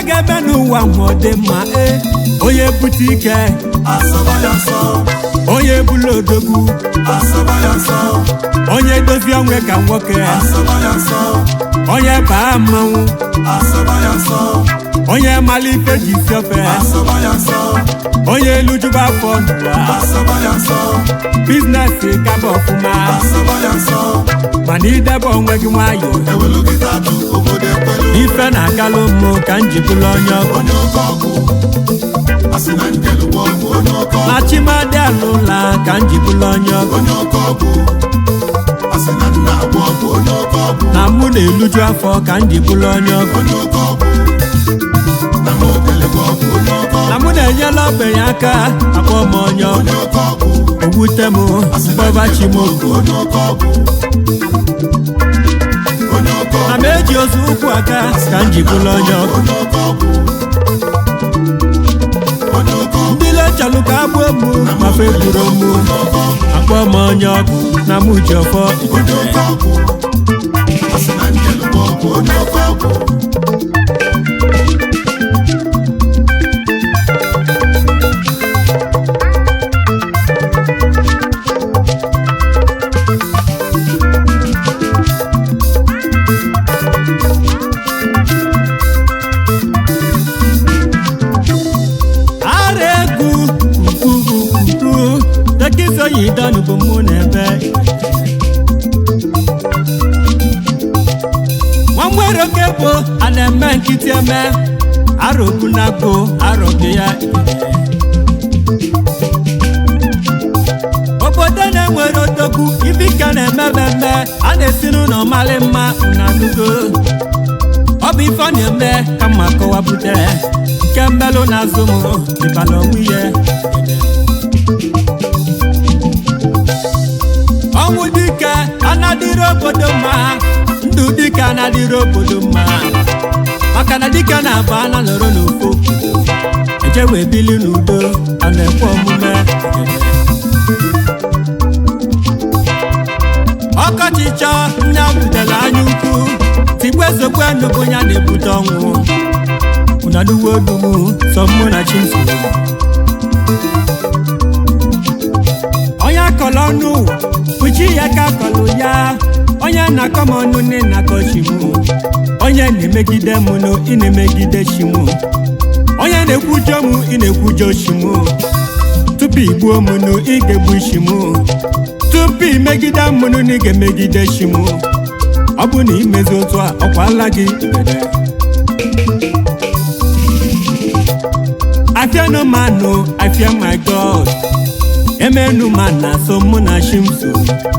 ga-eme n'ụwa ma ọ dị mma e onye bute ike asọba ya nsọ onye bụla odogwu asọba ya nsọ onye dozie onwe ka nwoke asọba ya nsọ onye baa mmanwụ asọba ya nsọ onye mara ife ji si ofe asọba ya nsọ onye elujuba afọ n'ụwa asọba ya nsọ bizinesi gaba ọfụma asọba ya nsọ mana idebe onwe gị nwayọ ewelu gị tatụ obodo ekwelu ife na-agalụ mmụ ka m ji bụrụ onye ọgụ onye oke ọgwụ asị na njelu bụ ọgwụ onye oke ọgwụ na chimadi alụla ka m ji bụrụ onye ọgụ onye oke ọgwụ asị na nna agwụ ọgwụ onye oke ọgwụ na mụ na-eluju afọ ka m ji bụrụ onye ọgụ onye oke ọgwụ na m okele bụ ọgwụ onye oke na ọgwụ mụ na-enyela ogbenye aka akpọ m onye ọgụ onye oke ọgwụ owute m asị na mkpọbachi m njelu bụ ọgwụ onye oke ọgwụ onye oke na ọgwụ m eji ozu ụkwụ aka ka m ji bụrụ onye ọgụ onye oke ọgwụ onye oke ọgwụ ndị lechalụ ka agbuo mụ ma fe gburu mụ akpọ m onye ọgụ na mụ ji ọfọ onye oke ọgwụ asị na njelu bụ ọgwụ onye oke ọgwụ ara egwu ukwukwukwu tekisoyi dọnụ bụ mụ na ebe nwamwere oke bụ a na-eme nkịtị eme arọkwu na agbo arọbịa ya obodo na-enwere odogwu ibika na-eme mmemme a na-esi n'ụlọ mali mma na nugo ọ bụ ife ọ na-eme ka mma kọwapụta nke mmelụ na azụ m ịbala onwe ya ọnwụ dike anadịrị obodo mma ndụ dike anadịrị obodo mma maka na dike na-aba ana nọrọ n'ofu eje wee bili n'udo a na-ekwe omume ọkọchị chọọ nne butere anya ukwu tigbe ezokwe nnukwu ya na-ebute ọnwụ unaduwe odumu sọ mụ na chimso onye akọrọ ọnụ kpuchi ya ka akọrọ ya onye na-akọ m ọnụ nne na-akọ chi mụ onye na-emegide m nụ ị na-emegide chi mụ onye na-ekwujọ m ị na-ekwujọ chi mụ tupu igbuo m nụ ị ga-egbu chi mụ tupu imegide m nụ na ị ga-emegide chi mụ ọ bụ na imezi otu a ọkwala gị ikpere I fear no man, no, I fear my God. Emenu man na so mụ na shimso.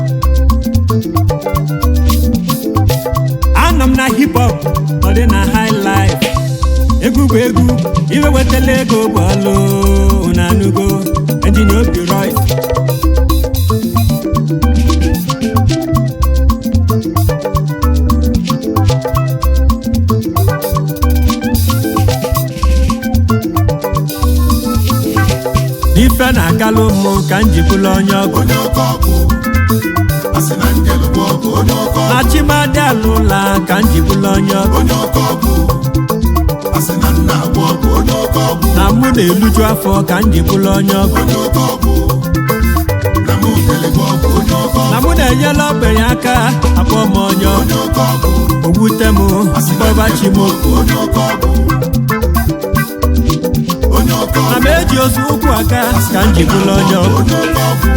Anọ m na hip hop, ọ dị na high life. Egwu bụ egwu, iwe wetala ego bụ ọlụ na anugo, engineer obi Roy. Ife na-agalụ mmụ ka m ji bụrụ onye ọgụ onye oke ọgwụ asị na njelu bụ ọgwụ onye oke ọgwụ na chimadi alụla ka m ji bụrụ onye ọgụ onye oke ọgwụ asị na nna agwụ ọgwụ onye oke ọgwụ na mụ na-eluju afọ ka m ji bụrụ onye ọgụ onye oke ọgwụ na m okele bụ ọgwụ onye oke na ọgwụ mụ na-enyela ogbenye aka akpọ m onye ọgụ onye oke ọgwụ owute m asị na mkpọbachi njelu m bụ ọgwụ onye oke ọgwụ onye oke na ọgwụ m eji ozu ụkwụ aka ka m ji bụrụ onye ọgụ onye oke ọgwụ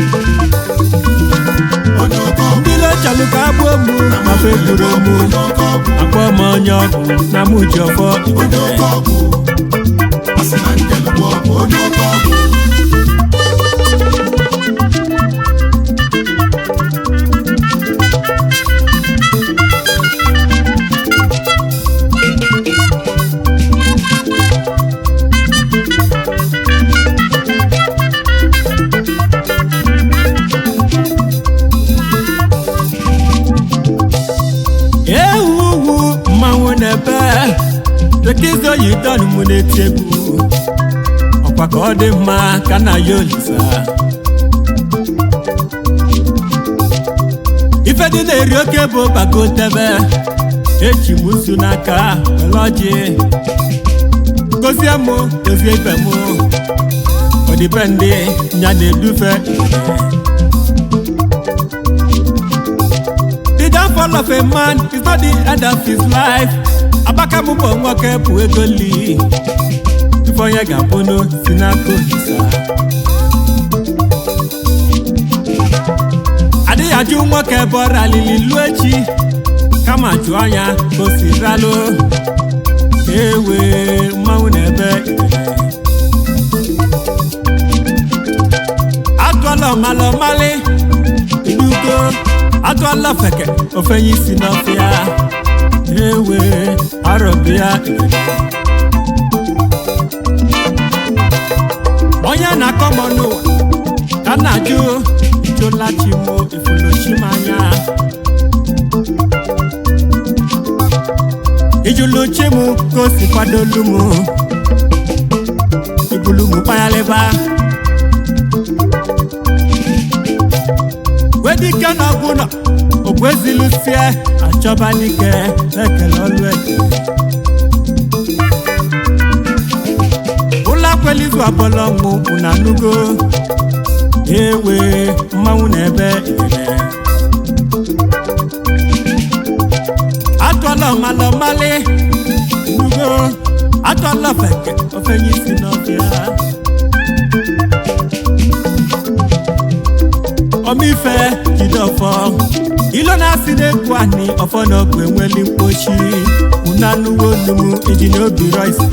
onye oke ọgwụ ndị lechalụ ka agbuo mụ ma fe gburu mụ onye oke ọgwụ akpọ m onye ọgụ na mụ ji ọfọ onye oke ọgwụ asị na njelu bụ ọgwụ onye oke ọgwụ ewu ugwu mmanwụ na-ebe tekizo yi dọnụ mụ na-eti egwu ọkwa ka ọ dị mma ka na ya olisa ife dị na-eri oke bụ bagotebe echi m usu n'aka were ọjị gozie mụ gozie ibe mụ ọdịbendị ya na-edufe the downfall of a man is not the end of his life abaka m bụ nwoke bụ ego li ife onye ga-abụnụ si n'aka olisa adịghị ajụ nwoke ebe ọ ralili luo echi kama jụọ anya ka o si ralụ ewe mmanwụ na ebe atụọla ọmala ọmalị inugo atụọla feke ofenye isi n'ọfịa ewe arọbịa onye na-akọ m n'ụwa ka nna jụ jụla chimo ifuluchimanya ijulu chimu ka o si kwadolu m ibulu m kpayalịba wedike n'ọbụnọ ogbu ezilusie achọba dike ekele ọlụ eke ụlọ akwelizu abụọla ọnwụ na nugo ewe mmanwụ na ebe ikele atụọla ọmala ọmalị nugo atụọla ofeke ofenye isi n'ọbịa ọmịfe jide ọfọ ilo na-asị na-ekwu anị ọfọ na ọgụ enweli mkpochi unu anụwo olu m iji n'obi roisi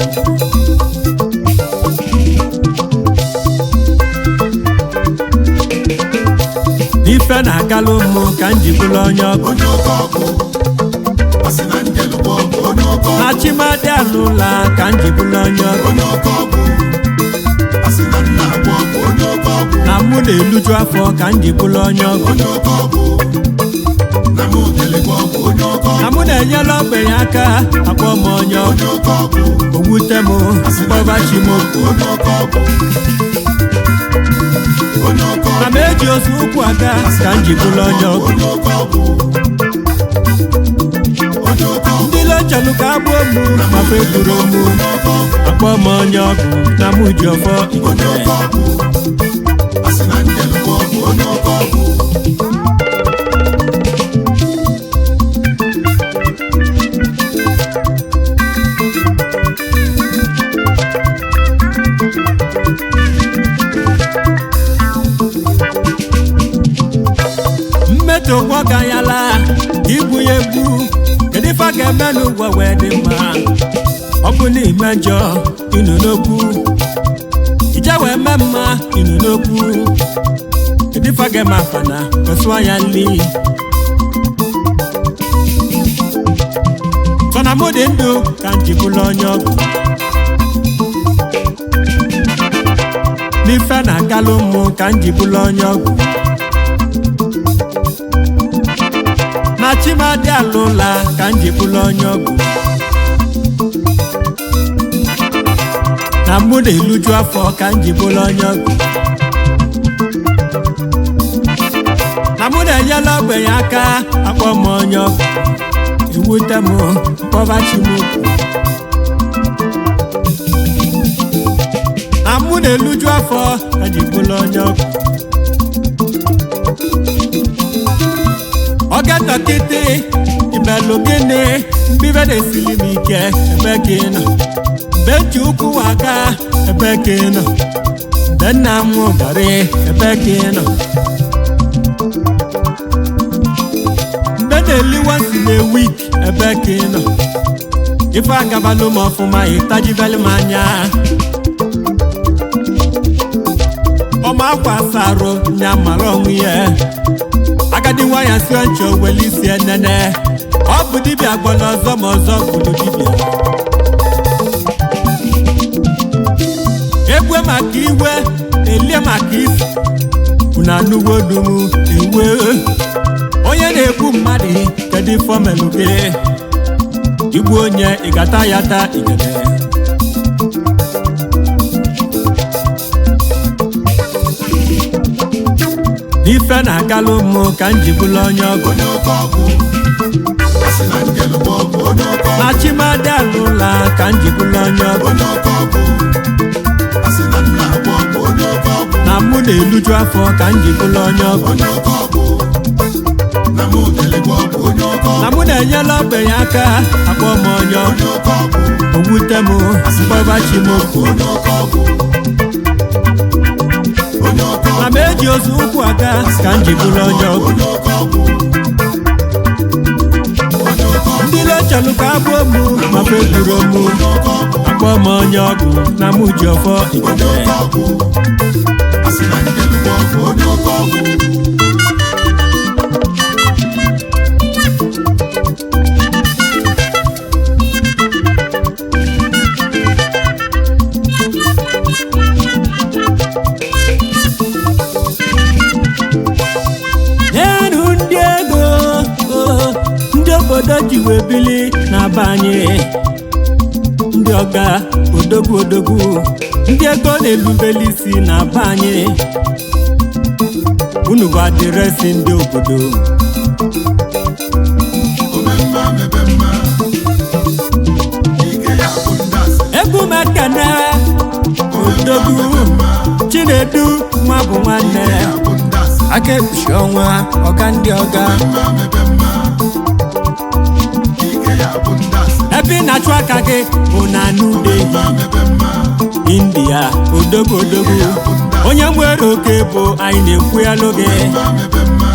ife na-agalụ mmụ ka m ji bụrụ onye ọgụ onye oke ọkụ asị na njelụgbo bụ onye oke ọkụ na chimadi alụla ka m ji bụrụ onye ọgụ onye oke ọkụ asị na nna abụọ bụ onye oke ọkụ na mụ na-eluju afọ ka m ji bụrụ onye ọgụ onye oke ọkụ na mụ jelegbo bụ onye oke na ọkụ mụ na-enyela ogbenye aka akpọ m onye ọgụ onye oke ọkụ owute m asị na mkpọba chi m bụ onye oke ọkụ onye oke na ọkụ m eji ozu ụkwụ aga ka m ji bụrụ onye ọgụ onye oke ọkụ onye oke ọkụ ndị lechọlụ ka agbuo mụ ma feburu mụ onye oke ọkụ akpọ m onye ọgụ na mụ ji ọfọ onye ikele oke ọkụ asị na njelụgbo bụ onye oke ọkụ mmetọ ụgwọ ganyala igbu ya egbu kedu ife a ga-eme n'ụgwọ wee dị mma ọ bụ n'ime njọ ịnụ n'okwu ije wee mee mma ịnụ n'okwu kedu ife a ga-eme afana kesụọ ya nli sọ na mụ dị ndụ ka m ji bụrụ onye ọgwụ n'ife na-agalụ mmụ ka m ji bụrụ onye ọgwụ na chimadi alụla ka m ji bụrụ onye ọgwụ na mụ na-eluju afọ ka m ji bụrụ onye ọgwụ na mụ na-enyela ogbenye aka akpọ m onye ọgwụ ewute m mkpọbachi m okwu na mụ na-eluju afọ ka m ji bụrụ onye ọgwụ oge nọkịtị imelụ gịnị mbibe na-esili m ike ebe ka ị nọ mgbe ji ụkwụ aga ebe ka ị nọ mgbe nna m garị ebe ka ị nọ mgbe na-eli wansi na wik ebe ka ị nọ ife agabalụ m ọfụma ịtajibelụ m anya ọma akwa asarụ nya mara onwe ya agadi nwanyị si nchọ weli isi enene ọ bụ dibịa gbọrọ ọzọ ma ọzọ gburu dibịa egwe maka iwe elie maka isi unu anụwo dum ewe onye na-egbu mmadụ kedu ife omelụ gị igbu onye ịgata ya ta igede ife na-agalụ mmụ ka m ji bụrụ onye ọgụ onye oke ọkụ asị na njelụgbo bụ onye oke ọkụ na chimadi alụla ka m ji bụrụ onye ọgụ onye oke ọkụ na-eluju afọ ka m ji bụrụ onye ọgụ onye oke ọgwụ na mụ delegwa ọgwụ onye oke na ọgwụ mụ na-enyela ogbenye aka akpọ m onye ọgụ onye oke ọgwụ owute m mgbabachi m okwu onye oke ọgwụ onye oke na ọgwụ m eji ozu ụkwụ aga ka m ji bụrụ onye ọgụ onye oke ọgwụ onye oke ọgwụ ndị lechalụ ka abụọ m ma feburu m onye oke ọgwụ akpọ m onye ọgụ na mụ ji ọfọ onye igede oke ọgwụ asị na njelugbo ọgwụ onye oke ọgwụ nyenụ ndị ego oh, ndị obodo ji wee bili na be anyị ndị ọga odogwu odogwu ndị ego na-erubeli isi na be anyị unu bụ adịresị ndị obodo omemma mebe mma ike ya bụ ndasị egwu mekene odogwu chinedu nwa bụ nwanne ya bụ ndasị aka ekpuchi ọnwa ọga ndị ọga mma mebe mma ike ya bụ ndasị ebe ị na-achụ aka gị bụ na nude mma mebe mma india odogwu odogwu onye nwere oke bụ anyị na-ekwu ya n'oge mma mebe mma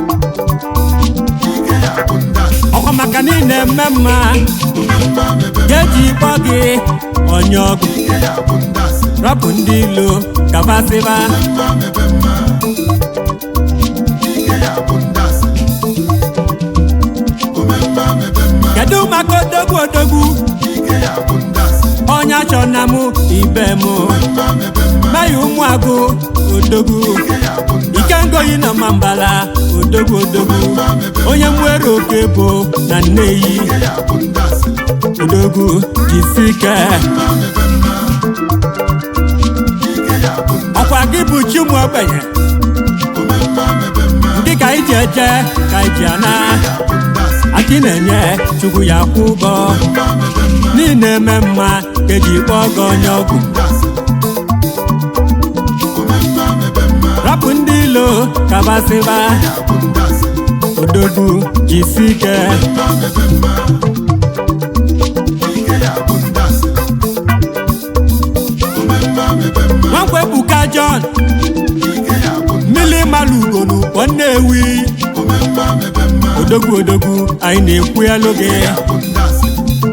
ike ya bụ ndasị ọkwa maka na ị na-eme mma omemma mebe ga-eji kpọ gị onye ọgụ ike ya bụ ndasị rapụ ndị ilo kabasịba mma mebe mma ike ya bụ ndasị omemma mebe mma kedu maka odogwu odogwu ike ya bụ ndasị onye achọ na mụ ibe mụ mma mebe mma meghị ụmụagụ odogwu ike ya bụ ndasị ike ngoyi na mambala odogwu odogwu onye nwere oke bụ na nneyi ike ya bụ ndasị odogwu jisike mma mebe mma ike ya bụ ndasị ọkwa gị bụ chimu ogbenye omemma mebe mma ndị ka iji eje ka iji ana ya bụ ndasị aki na-enye chukwu ya kwụ ụgwọ mma mebe mma niile eme mma ka eji kpọọ gị onye ọgwụ ndasị omemma mebe mma rapụ ndị ilo kabasịba ya bụ ndasị odogwu jisike mma mebe mma ike ya bụ ndasị omemma mebe mma nwankwebuka john ike ya bụ mmili malugonu kpọ nnewi omemma mebe mma odogwu odogwu anyị na-ekwu ya n'oge ya bụ ndasị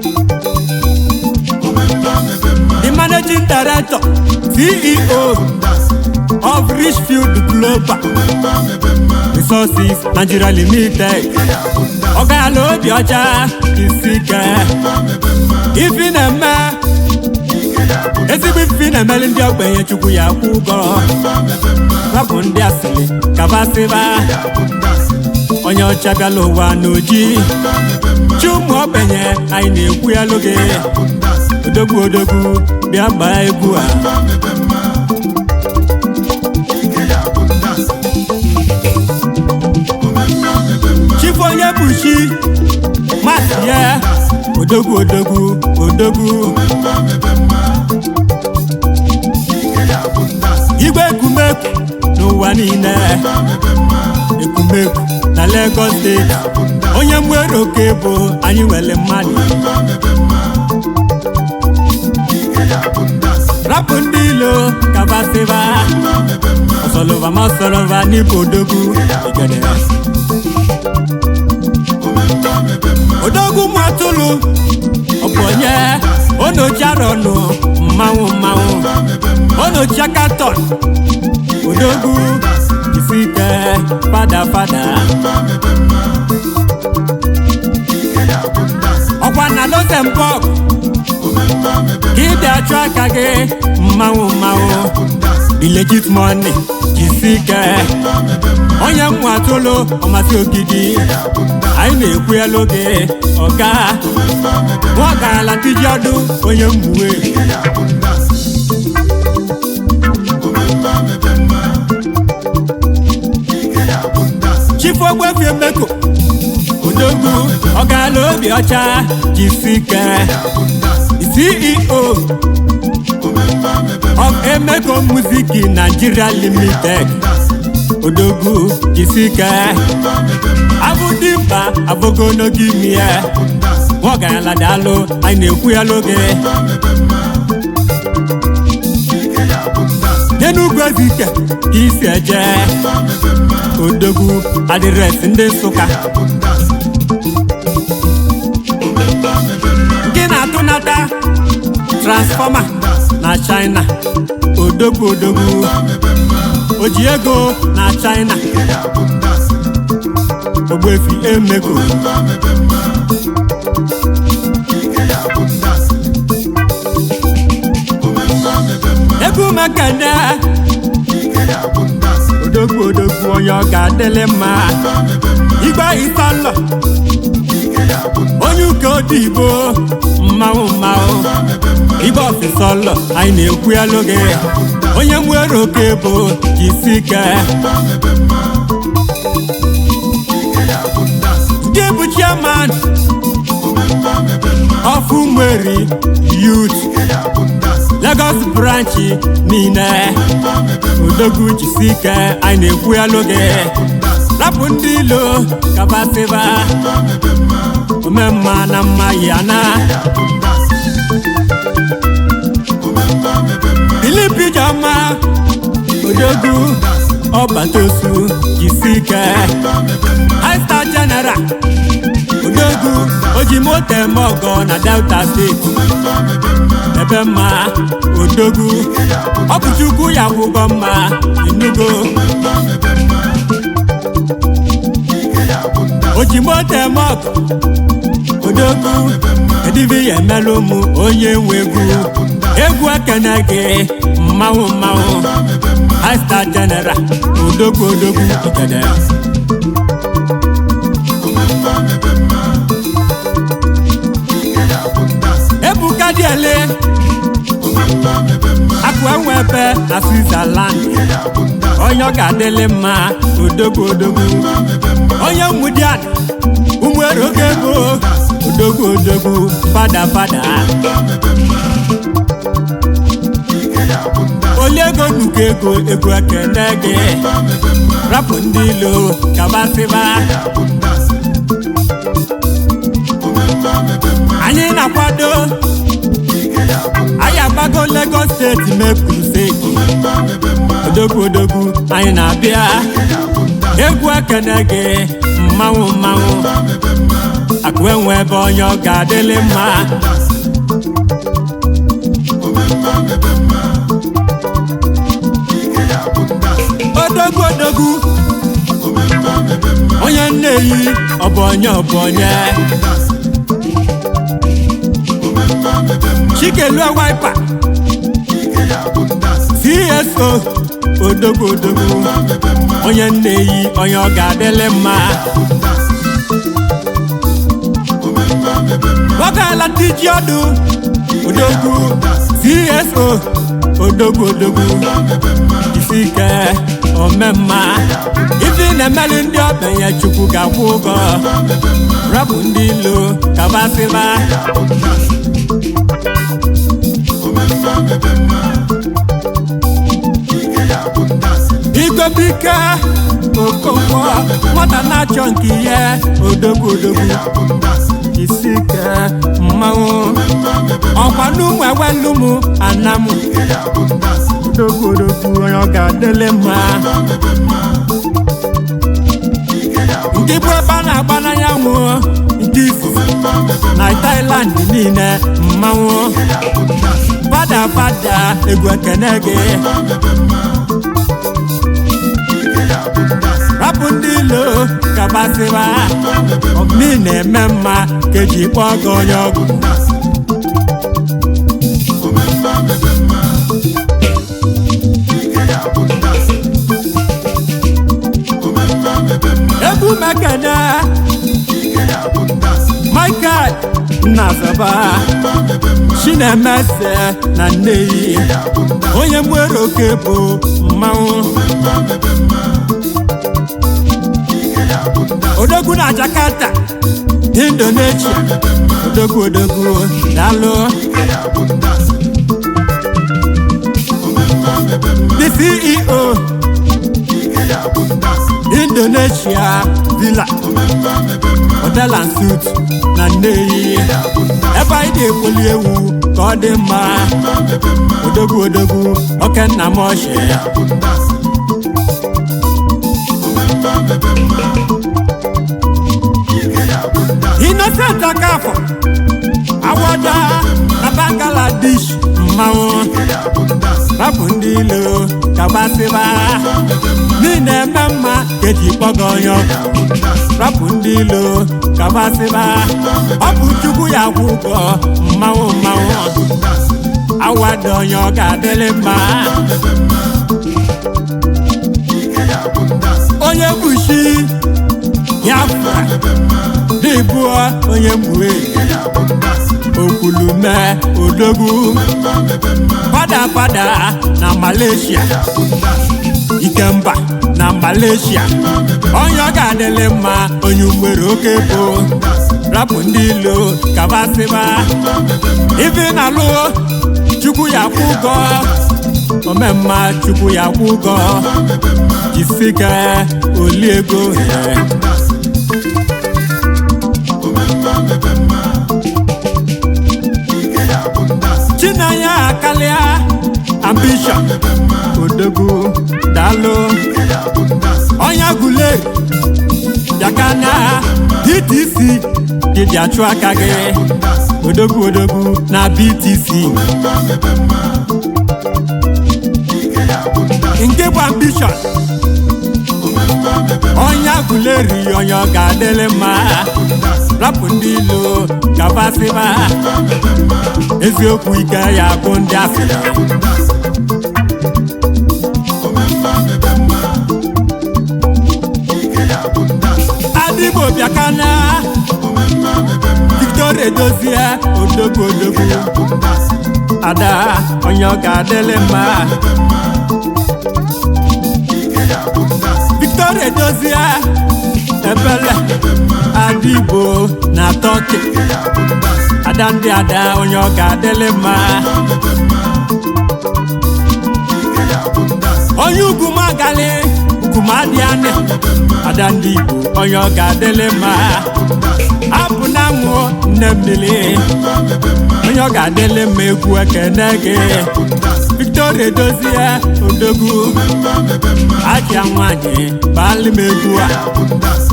omemma mebe mma the managing director ceo ndasị of richfield global omemma mebe mma resources nigeria limited ike ya bụ ndasị ọ gaala obi ọcha isike mma mebe mma ifi na-eme ike ya bụ ezigbo ifi na-emeli ndị ogbenye chukwu ya kwụ ụgwọ mma mebe mma rapụ ndị asịrị kabasịba ya bụ ndasị onye ọcha bịala ụwa n'oji mma mebe mma chi ụmụ ogbenye anyị na-ekwu ya n'oge ya bụ ndasị odogwu odogwu bịa gbaa egwu a mma mebe mma ike ya bụ ndasị omemma mebe mma chifu onye bụ chi masị ya odogwu odogwu odogwu omemma mebe mma ike ya bụ ndasị igwe ekumekwu n'ụwa niile mma mebe mma ekumekwu na Lagos steeti ya bụ ndasị onye nwere oke bụ anyị nwere mmadụ mma mebe mma ike ya bụ ndasị rapụ ndị ilo kabasịba mma mebe mma ọsọlọva ma ọsọlọva n'ịbụ odogwu ya bụ igede ndasị omemma mebe mma odogwu matụlụ ọbụ onye onochiarọnụ mmanwụ mmanwụ mma mebe mma onochiakatọn odogwu isike fada fada mma mebe mma ike ya bụ ndasị ọkwa na luxembourg omemma mebe ka ịdị achụ aka gị mmanwụ mmanwụ bụ ndasị the legit money jisike mma mebe mma onye nwa atụlụ ọmasị ogidi ya bụ ndasị anyị na-ekwu ya n'oge ọga omemma mebe nwa ọgarala tiji ọdụ onye mgbuwe ike ya bụ ndasị omemma mebe mma ike ya bụ ndasị chifu ogbefi emeko odogwu ọgarala obi ọcha jisike ya bụ ndasị ceo omemma mebe of emeko music nigeria limited odogwu jisike abụdimkpa abụgonogo imi ya nwaọgaranya daalụ anyị na-ekwu ya n'oge n'enugwu ezike ka isi eje odogwu adịresị ndị nsụka nke na-atụnata transfọma na china odogwu odogwu oji ego na china ogbefi emeko egwu mekene odogwu odogwu onye ọ ga-adịlị mma igbe isalọ onye ụka odigbo mmanwụ mmanwụ igbe ọfịsọlọ anyị na-ekwu ya n'oge onye nwere oke bụ jisi ike ndị bụ chairman of Umeri youth Lagos branch niile odogwu jisi ike anyị na-ekwu ya n'oge rapụ ndị ilo kabasịba omemma na mma ya na Philip Ijeọma odogwu ọbatosu jisi ike high star general odogwu ojimoto eme ọgọ na delta steeti ebe mma odogwu ọ bụ chukwu ya kwụgọ mma enugo ojimoto eme ọgọ odogwu edibi ya emelụ ụmụ onye nwe egwu egwu ekene gị mmanwụ mmanwụ high star general odogwu odogwu ikene ebuka diele akụ enwe ebe na switzerland onye ọ ga-adịlị mma odogwu odogwu onye mmudian ụmụere oge ego odogwu odogwu fada fada onye ego nnukwu ego ego ekene gị rapụ ndị ilo kabasịba anyị na-akwado anyị agbago Lagos steeti mepụrụ steeti odogwu odogwu anyị na-abịa egwu ekene gị mmanwụ mmanwụ akụ enwe ebe onye ọ ga-adịlị mma odogwu odogwu onye nneyi ọ bụ onye ọ bụ onye chikelue wipa cso odogwu odogwu onye nneyi onye ọ ga-adịlị mma nwokeala tiji ọdụ odogwu cso odogwu odogwu isi ike omemma ife na-emeli ndị ọbenye chukwu ga-akwụ ụgwọ rapụ ndị ilo kabasịba igobike okonkwo nwata na-achọ nke ihe odogwu odogwu isi ike mmanwụ ọkwa n'ụmụ ewelụmụ anamụ odogwu odogwu onye ọ ga-adịlị mma ndị bụ ebe a na-agba n'anyanwụ nke ifufe na Thailand niile mmanwụ fada fada egwu ekene gị rapụ ndị ilo kabasịba ọbụna na-eme mma ka eji kpọọ gị onye ọgwụ egwu mekene Michael Nnazaba Chinemeze na Nneyi onye mwere oke bụ mmanwụ odogwu na Jakarta Indonesia odogwu odogwu daalụ ceo ike ya bụ ndasị indonesia villa omemma mebe mma hotel and suit na nneyi ya bụ ndasị ebe anyị na-ekpoli ewu ka ọ dị mma mma mebe mma odogwu odogwu oke nna m ọchị ya bụ ndasị omemma mebe mma ike ya bụ ndasị innocent akafọ awọda na bangladesh mmanwụ ike ya bụ ndasị rapụ ndị ilo kabasịba niile eme mma ka eji kpọga onye ọkụ ya bụ ndasị rapụ ndị ilo kabasịba ọ bụ chukwu ya kwụ ụgwọ mmanwụ mmanwụ ya bụ ndasị awada onye ọ ga-adịrị mma mebe mma ike ya bụ ndasị onye bushi ya fụa mebe mma n'ịbụ onye mgbe ike ya bụ ndasị okwulume odogwu mma mebe mma fada fada na malaysia ya bụ ndasị ikemba na malaysia onye ọ ga-adịrị mma onye nwere oke bụ ndasị rapụ ndị ilo kabasịba ife na-alụ chukwu ya kwụ ụgọ omemma chukwu ya kwụ ụgọ jisike oli ego ya ndasị omemma mebe mma ike ya bụ ndasị chinanya akarịa ambishọn mebe mma odogwu daalụ ike ya bụ ndasị onye gule bịakana btc dịdị achụ aka gị ndasị odogwu odogwu na btc mma mebe mma ike ya bụ ndasị nke bụ ambishọn omemma mebe onye guleri onye ọ ga-adịrị mma ndasị rapụ ndị ilo kabasịba mebe mma eziokwu ike ya bụ ndị asịrị ndasị omemma mebe mma ike ya bụ ndasị adịgbo bịakana omemma mebe mma victoria edozie odogwu odogwu ya bụ ndasị ada onye ọ ga-adịrị mma mebe mma ike ya bụ ndasị victoria edozie ebele adịgbo na tọki ike ya bụ ndasị ada ndị ada onye ọ ga-adịrị mma mebe mma ike ya bụ ndasị onye ugwu magali ugwu madị anị ada ndị igbo onye ọ ga-adịrị mma apụ na nwụ nne mmiri onye ọ ga-adịrị mma egwu ekene gị ndasị victoria edozie odogwu aja nwanyị baali m egwu a ya bụ ndasị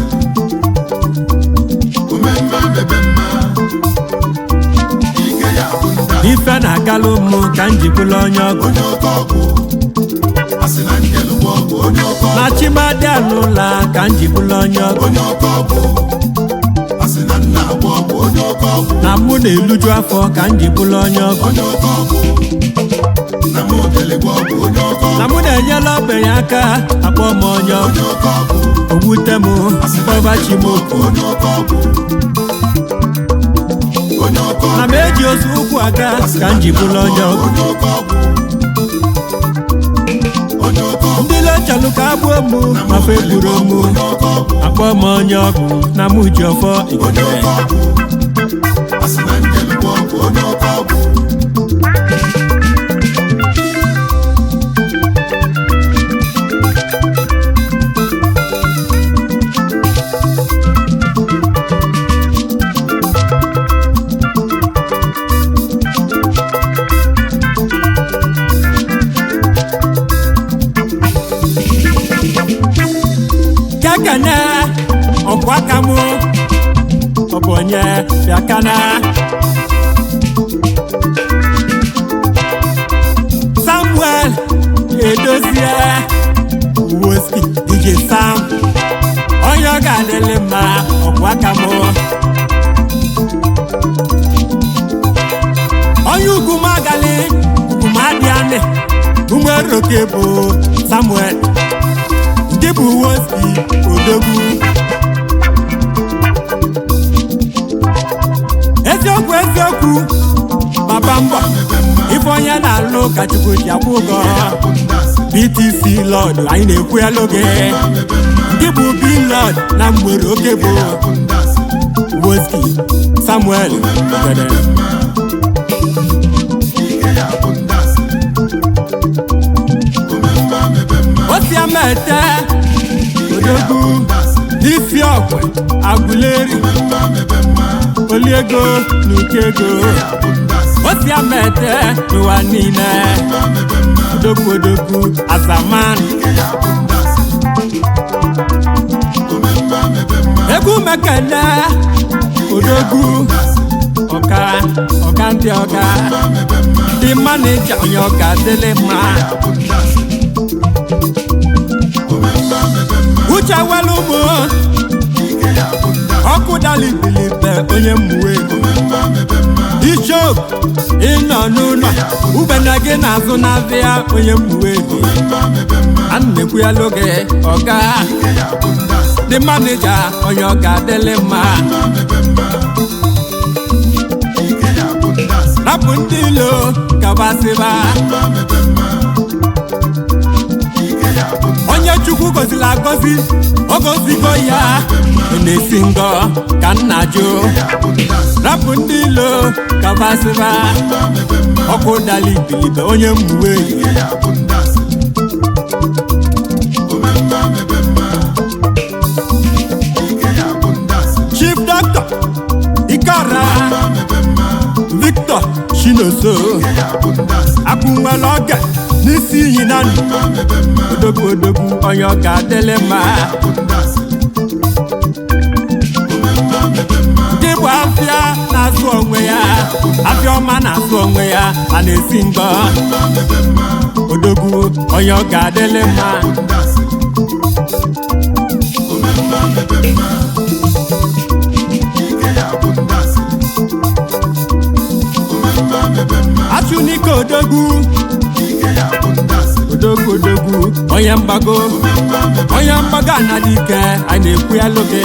omemma mebe mma ike ya bụ ndasị ife na-agalụ m ka m jibụla onye ọgụ onye oke ọgwụ asị na njelụ bụ ọgwụ onye oke ọgwụ na chimadi anụla ka m jibụla onye ọgụ onye oke ọgwụ asị na nna bụ ọgwụ onye oke ọgwụ na mụ na-eluju afọ ka m jibụla onye ọgụ onye oke ọgwụ na m odele bụ ọgwụ onye oke ọgwụ na mụ na-enyela ogbenye aka akpọ m onye ọgụ onye oke ọgwụ ogbute m mkpọbachi m okwu onye oke ọgwụ onye oke na ọgwụ m eji ozu ụkwụ aga ka m jibụla onye ọgụ onye oke ọgwụ onye oke ọgwụ ndị lechalụ ka agbuo m ma fe gburu m onye oke ọgwụ akpọ m onye ọgụ na mụ ji ọfọ onye ikele oke ọgwụ asị na njelụ bụ ọgwụ onye oke ọgwụ kekene ọkwa aka m ọ bụ onye bịakana samuel edozie woski dj sam onye ọ ga-adịlị mma ọkwa aka m onye ugwu magali ugwu madị anị umeroke bụ samuel nke bụ woski odogwu eziokwu eziokwu baba mbọ ife onye na-alụ ka chukwu ji akwụ ụgwọ bụ ndasị btc lọd anyị na-ekwu elu gị ndị bụ bilod na mgbere oke bụ bụ ndasị woski samuel ogede ike ya bụ ndasị omemma agwe agụleri oliego na uke ego osi amete n'ụwa niile odogwu odogwu azaman egwu mekene odogwu ọga ọga ndị ọga ndị manija onye ọga dịlị mma uche welu ụmụ ọkụ dali bilibe onye mmuwe ichop ịnọ n'ụlọ ubena gị na-azụ n'azịa onye mmuwe a na-ekwu ya n'oge ọga ndị manija onye ọga dịlị mma rapụ ndị ilo kabasịba onye chukwu goziri agọzi ọ gozigo ya ọ na-esi ngọ ka nna jụ rapụ ndị ilo kabasịba ọkụ dali ibilibe onye mgbuwe chief doctor ikara victor chinoso akwụnwere oge n'isi iyi na ndụ odogwu odogwu onye ọga adịlị mma ndị bụ afịa na-azụ onwe ya afịa ọma na-azụ onwe ya a na-esi ngọ odogwu onye ọga adịlị mma achụnike odogwu odogwu odogwu onye mgbago onye mgbago anaghị ike a na-ekwu ya loge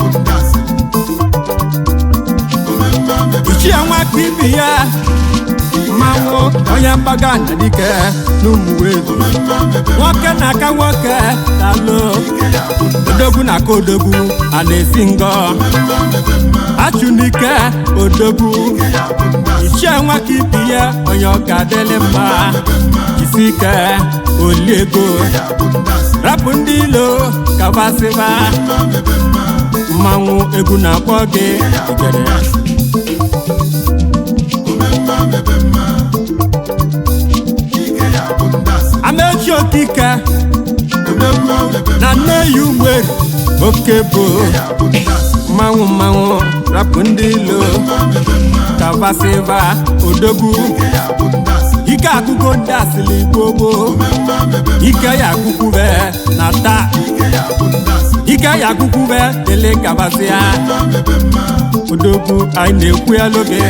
ichie nwaka ibi ya mmanwụ onye mgbago anaghị ike n'ụmụwe nwoke na-aka nwoke dalụ odogwu na-aka odogwu a na-esi ngọ achụnike odogwu ichie nwaka ibi ya onye ọka dịlị mma jisi ike oliego rapụ ndị ilo kabasịba mmanwụ egwu na-akpọ gị igere amechi okike na nne ya ugweri oke bụ mmanwụ mmanwụ rapụ ndị ilo kabasịba odogwu ike akụkọ ndị asịrị gbogbo ike ya akụkwube na taa ike ya akụkwube dele kabasịa odogwu anyị na-ekwu ya n'oge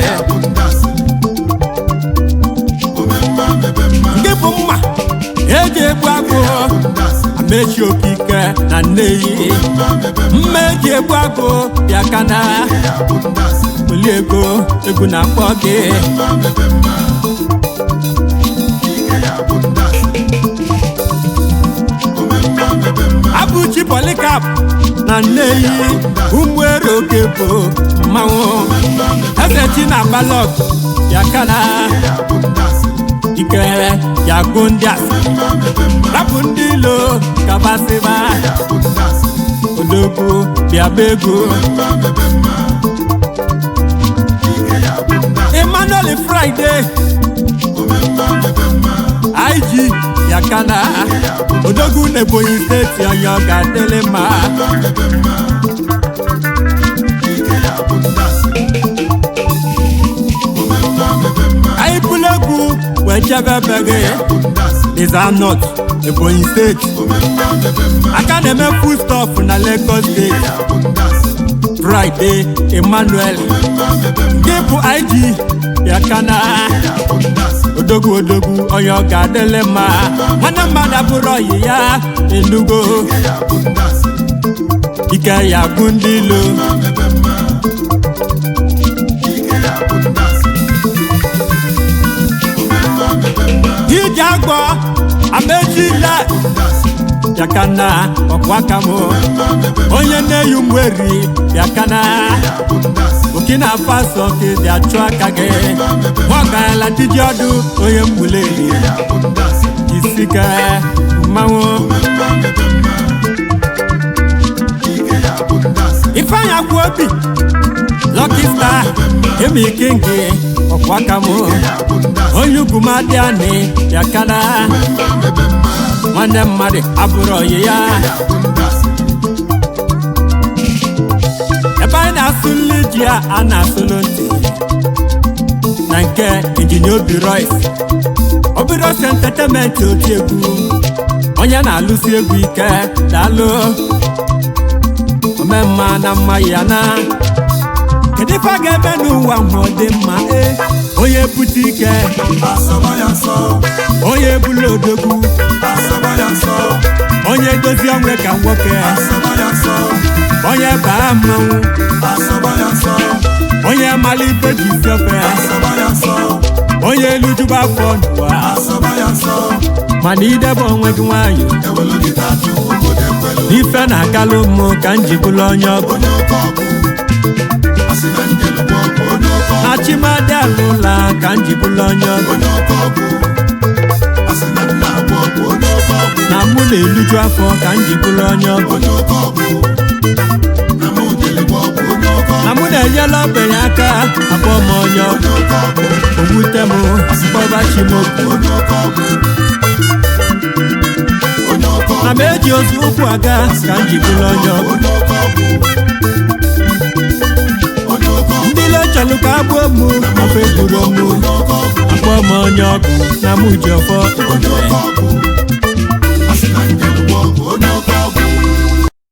nke bụ mma eji egbu agụ amechi okike na nneyi mma eji egbu agụ bịa kana oli ego egwu na-akpọ gị abụchi polikap na nneyi ụmụere oke bụ mmanwụ eze chi na balọt ya kana ike ya gụ ndị asị rapụ ndị ilo kabasịba odogwu bịaba ego emmanuel friday ig yakana odogwu n'ebonyi steeti onye ọ ga-adịlị mma anyị bụrụ egwu wee chebe ebe gị Dizanọt ebonyi steeti aka na-eme food stuff na lagos steeti friday emmanuel nke bụ ig yakana odogwu odogwu onye ọ ga-adịlị mma nwanne mmadụ abụrụ ọyị ya elugo ike ya gụ ndị ilo ije agwọ amejile yakana ọkwaka m onye na-eyi mweri yakana burkina faso ka dị achụ aka gị nwagaala diji ọdụ onye mgbuleri isike mmanwụ obi Lucky Star Emi Kingi ọkwa aka m ya bụ ndị asị onye ugwu m adị anị ya kana mma mebe mma nwanne mmadụ abụrụ oyi ya ya bụ ndị asị ebe anyị na-asụlụ ji a a na-asụlụ ntị na nke injinia obi royce obi royce entertainment oti egwu onye na-alụsi egwu ike daalụ omemma na mma ya na kedu ife a ga-eme n'ụwa ahụ ọ dị mma e onye bute ike asọba ya nsọ onye bụla odogwu asọba ya nsọ onye dozie onwe ka nwoke asọba ya nsọ onye baa mmanwụ asọba ya nsọ onye mara ife ji isi ofe asọba ya nsọ onye elujuba afọ n'ụwa asọba ya nsọ mana idebe onwe gị nwayọ ewelu gị tatu obodo ekwelu ife na-akalụ mụ ka m ji bụrụ onye ọgụ onye oke ọkụ asị na njelugbo ọkụ onye oke ọkụ na chimadi alụla ka m ji bụrụ onye ọgụ onye oke ọkụ asị na nna agba ọkụ onye oke ọkụ na mụ na-eluju afọ ka m ji bụrụ onye ọgụ onye oke ọkụ na mụ jeligbo ọkụ onye oke na ọkụ mụ na-enyela ogbenye aka akpọ m onye ọgụ onye oke ọkụ owute m kpọba chi m okwu onye oke ọkụ onye oke na ọkụ m eji ozu ụkwụ aga ka m ji bụrụ onye ọgụ onye oke ọkụ onye oke ọkụ ndị lechọlụ ka agbuo mụ ofe gburu mụ onye oke ọkụ akpọ m onye ọgụ na mụ ji ọfọ onye oke ọkụ